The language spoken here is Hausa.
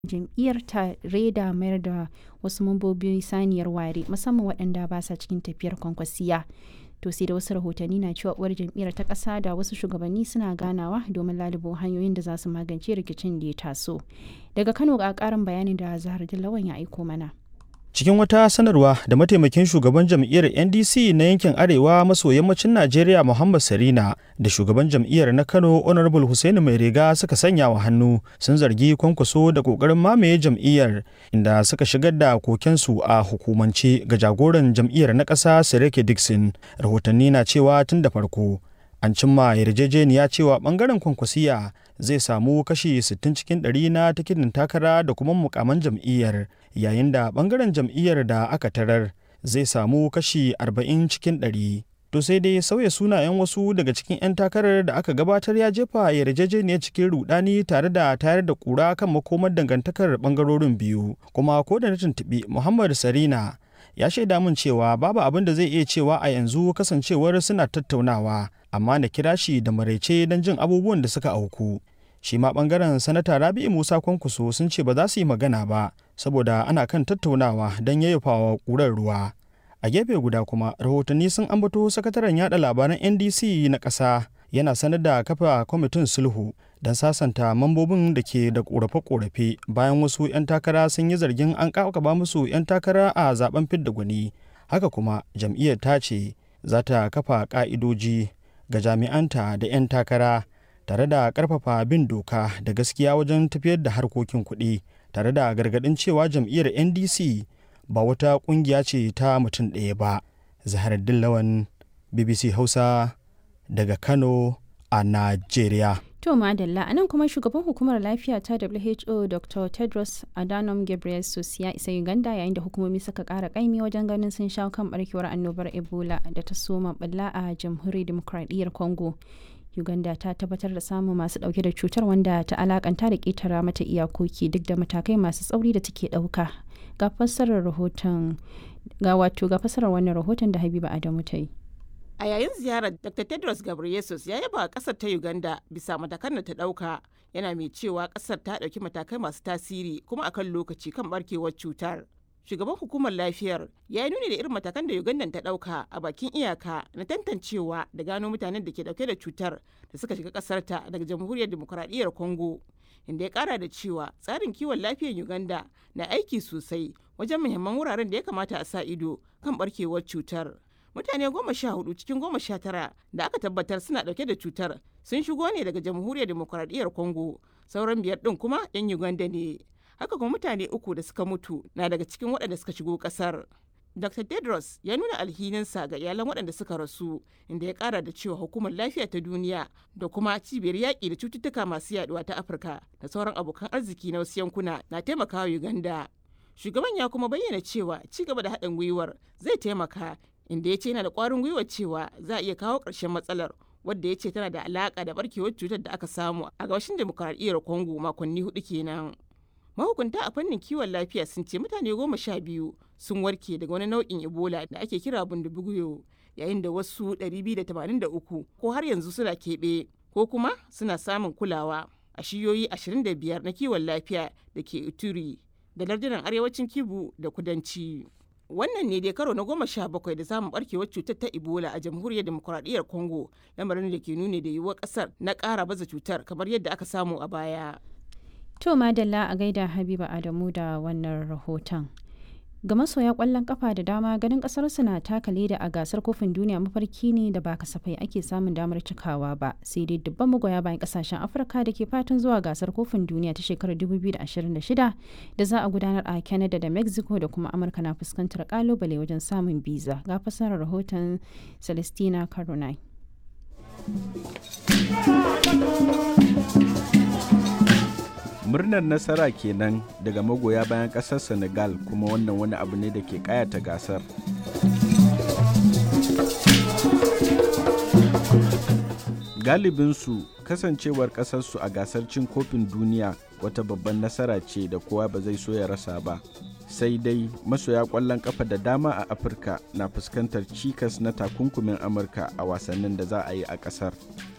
jam'iyyar tare da mayar da wasu mambobi saniyar ware musamman waɗanda ba sa cikin tafiyar kwankwasiya to sai da wasu rahotanni na cewa uwar jam'iyyar ta ƙasa da wasu shugabanni suna ganawa domin lalubo hanyoyin da za su magance rikicin da ya taso daga kano ga ƙarin bayanin da zahar dillawan ya aiko mana cikin wata sanarwa da mataimakin shugaban jam'iyyar ndc na yankin arewa maso yammacin najeriya muhammad sarina da shugaban jam'iyyar na kano honorable hussein mai riga suka sanya wa hannu sun zargi kwankwaso da kokarin mamaye jam'iyyar inda suka shigar da kokensu a hukumance ga jagoran jam'iyyar na ƙasa sirike dixon rahotanni na cewa tun da farko an cimma yarjejeniya cewa bangaren kwankwasiya zai samu kashi 60 cikin 100 na tikitin takara da kuma mukaman jam'iyyar yayin da bangaren jam'iyyar da aka tarar zai samu kashi 40 cikin 100 to sai dai sauya sunayen wasu daga cikin 'yan takarar da aka gabatar ya jefa yarjejeniyar cikin rudani tare da tayar da kura kan makomar dangantakar bangarorin biyu kuma ko da na tuntuɓi muhammad sarina ya shaida min cewa babu abin da zai iya cewa a yanzu kasancewar suna tattaunawa amma na kira shi da maraice don jin abubuwan da suka auku shi ma bangaren sanata rabi'u musa kwankwaso sun ce ba za su yi magana ba saboda ana kan tattaunawa don yayyafawa ƙurar ruwa a gefe guda kuma rahotanni sun ambato sakataren yada labaran ndc na ƙasa yana sanar da kafa kwamitin sulhu don sasanta mambobin da ke da ƙorafe-ƙorafe bayan wasu 'yan takara sun yi zargin an kakaba musu 'yan takara a zaben fidda gwani haka kuma jam'iyyar ta ce za ta kafa ƙa'idoji ga jami'anta da 'yan takara tare da ƙarfafa bin doka da gaskiya wajen tafiyar da harkokin kuɗi tare da gargaɗin cewa jam'iyyar ndc ba wata ƙungiya ce ta mutum ɗaya ba zahar dillawan bbc hausa daga kano a najeriya To Madalla, a nan kuma shugaban hukumar lafiya ta WHO Dr. Tedros Adhanom Ghebreyesus ya isa Uganda yayin da hukumomi suka kara kaimi wajen ganin sun shawo kan barkewar annobar Ebola da ta soma balla a jamhuriyar demokradiyyar Congo. Uganda ta tabbatar da samun masu dauke da cutar wanda ta alakanta da ketara mata iyakoki duk da matakai masu tsauri da take dauka. Ga fassarar rahoton ga wato ga fassarar wannan rahoton da Habiba Adamu ta yi. A yayin ziyarar Dr. Tedros Ghebreyesus ya yaba kasar ta Uganda bisa matakan da ta dauka yana mai cewa kasar ta dauki matakai masu tasiri kuma akan lokaci kan barkewar cutar. Shugaban hukumar lafiyar ya yi nuni da irin matakan da Uganda ta dauka a bakin iyaka na tantancewa da gano mutanen da ke dauke da cutar da suka shiga kasar ta daga jamhuriyar demokuraɗiyyar Congo. Inda ya kara da cewa tsarin kiwon lafiyar Uganda na aiki sosai wajen muhimman wuraren da ya kamata a sa ido kan barkewar cutar. mutane goma sha hudu cikin goma sha tara da aka tabbatar suna dauke da cutar sun shigo ne daga jamhuriyar demokuraɗiyyar congo sauran biyar din kuma yan uganda ne haka kuma mutane uku da suka mutu na daga cikin waɗanda suka shigo ƙasar dr tedros ya nuna alhininsa ga iyalan waɗanda suka rasu inda ya ƙara da cewa hukumar lafiya ta duniya da kuma cibiyar yaƙi da cututtuka masu yaduwa ta afirka da sauran abokan arziki na wasu yankuna na taimakawa uganda shugaban ya kuma bayyana cewa ci gaba da haɗin gwiwar zai taimaka inda ya ce yana da kwarin gwiwa cewa za a iya kawo ƙarshen matsalar wadda ya ce tana da alaƙa da barkewar cutar da aka samu a gabashin demokuraɗiyyar congo makonni hudu kenan mahukunta a fannin kiwon lafiya sun ce mutane goma sha biyu sun warke daga wani nau'in ebola da ake kira bundubuguyo yayin da wasu 283 ko har yanzu suna keɓe ko kuma suna samun kulawa a shiyoyi 25 na kiwon lafiya da ke ituri da lardunan arewacin kibu da kudanci. wannan ne dai karo na goma sha bakwai da samun barkewar cutar ta ebola a jamhuriyar demokuraɗiyyar congo lamarin da ke nuni da yiwuwar ƙasar na ƙara baza cutar kamar yadda aka samu a baya to madalla a gaida habiba adamu da wannan rahoton ga masoya kwallon kafa da dama ganin kasar su na taka leda a gasar kofin duniya mafarki ne da ba kasafai ake samun damar cikawa ba sai dai dubban magoya bayan kasashen afirka da ke fatan zuwa gasar kofin duniya ta shekarar 2026 da za a gudanar a canada da mexico da kuma amurka na fuskantar kalubale wajen samun biza ga fasarar rahoton celestina caronine murnar nasara kenan daga magoya bayan kasar senegal kuma wannan wani abu ne da ke kayata gasar galibinsu kasancewar kasarsu a gasar cin kofin duniya wata babban nasara ce da kowa ba zai so ya rasa ba sai dai masoya kwallon kafa da dama a afirka na fuskantar cikas na takunkumin amurka a wasannin da za a yi a kasar